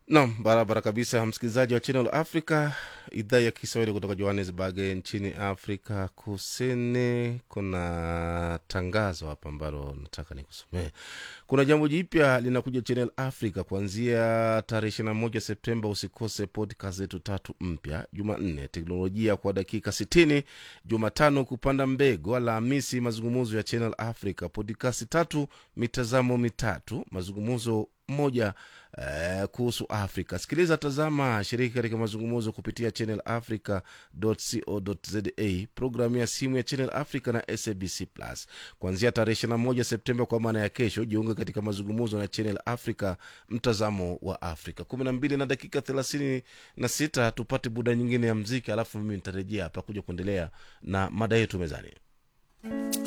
Nam, barabara kabisa, msikilizaji wa Channel Africa, idhaa ya Kiswahili kutoka Johannesburg nchini Afrika Kusini. Kuna tangazo hapa ambalo nataka nikusomee. Kuna jambo jipya linakuja Channel Africa kuanzia tarehe 21 Septemba. Usikose podcast zetu tatu mpya: Jumanne teknolojia kwa dakika 60, Jumatano kupanda mbegu, Alhamisi mazungumzo ya Channel Africa, podcast tatu, mitazamo mitatu, mazungumzo moja Uh, kuhusu Afrika. Sikiliza, tazama, shiriki katika mazungumzo kupitia Channel Africa co za programu ya simu ya Channel Africa na SABC Plus kuanzia tarehe 21 Septemba, kwa maana ya kesho. Jiunge katika mazungumzo na Channel Africa, mtazamo wa Afrika. 12 na dakika 36, tupate buda nyingine ya mziki, alafu mimi nitarejea hapa kuja kuendelea na mada yetu mezani.